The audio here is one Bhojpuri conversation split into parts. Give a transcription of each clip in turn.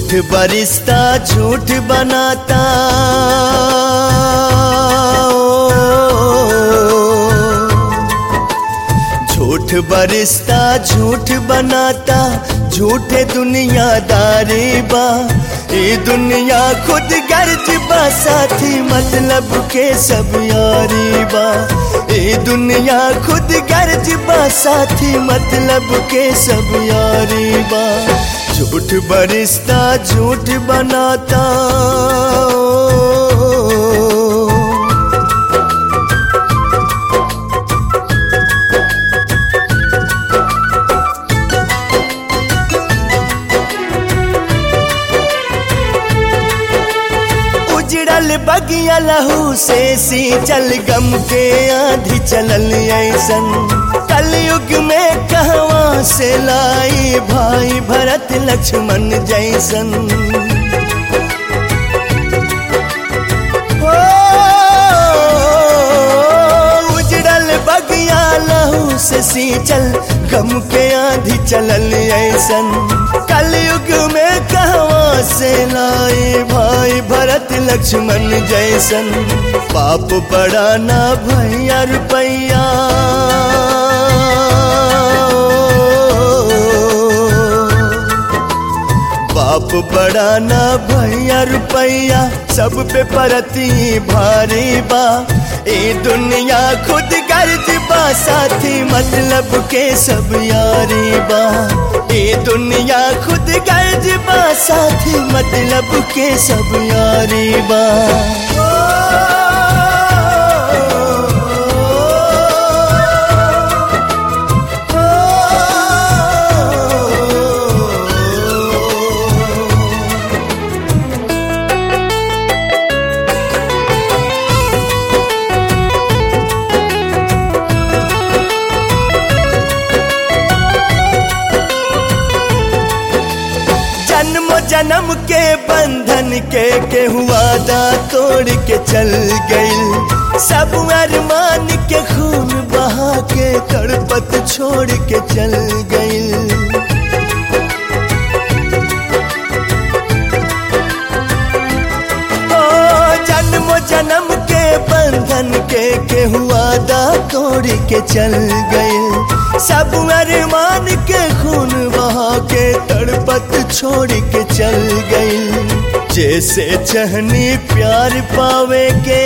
झूठ बरिश्ता झूठ बनाता झूठ बरिश्ता झूठ बनाता झूठे दुनियादारी बा ये दुनिया खुद गर्ज बा साथी मतलब के सब यारी बा ये दुनिया खुद गर्ज बा साथी मतलब के सब यारी बा झूठ बरिश्ता झूठ बनाता उजड़ल बगिया लहू से सी चल गम के आधी चलल ऐसन कलयुग में कहवा से लाई भाई भरत लक्ष्मण जैसन हो, उजड़ल बगिया लहू से सी चल गम के आधी चलल ऐसन कलयुग में कहवा से लाई भाई भरत लक्ष्मण जैसन पाप बड़ा ना भैया रुपैया बाप बड़ा ना भैया रुपैया सब पे परती भारी बा ए दुनिया खुद गर्ज बा साथी मतलब के सब यारी बा ए दुनिया खुद गर्ज बा साथी मतलब के सब यारी बा जन्म जन्म के बंधन के के हुआ दा तोड़ के चल गई सब अरमान के खून बहा के तड़पत छोड़ के चल गई ओ जन्म जन्म के बंधन के के हुआ दा तोड़ के चल गई सब अरमान के खून बहा के तड़पत छोड़ के चल गई जैसे चहनी प्यार पावे के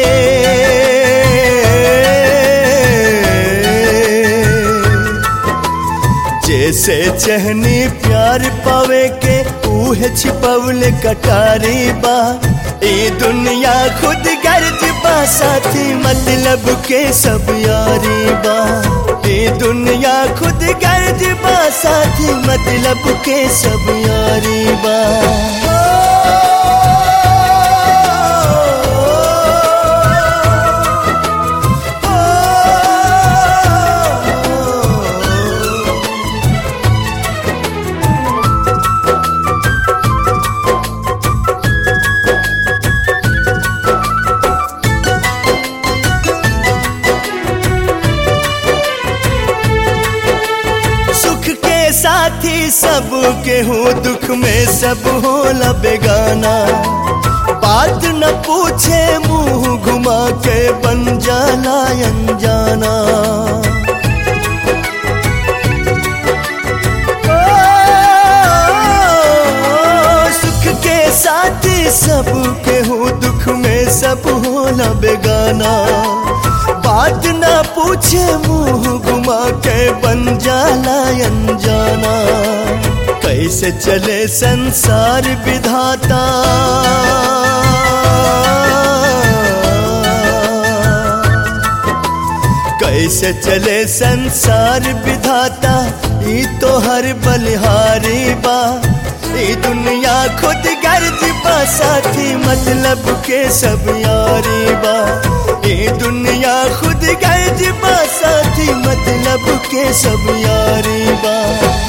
जैसे चहनी प्यार पावे के ऊहे छिपवले कटारी बा ए दुनिया खुद गर्ज बा साथी मतलब के सब यारी बा ए दुनिया खुद गर्ज बा साथी मतलब के सब यारी बा सुख के साथी सब के हो दुख में सब होला बेगाना बात न पूछे मुंह घुमा के बन जाला अनजाना ओ, सुख के साथी सब के हो दुख में सब होला बेगाना बात ना पूछे मुंह घुमा के बन जाला अनजाना कैसे चले संसार विधाता कैसे चले संसार विधाता ई तो हर बलिहारी बा ई दुनिया खुद गर्ज बा साथी मतलब के सब यारी बा ई दुनिया खुद गर्ज बा साथी मतलब के सब यारी बा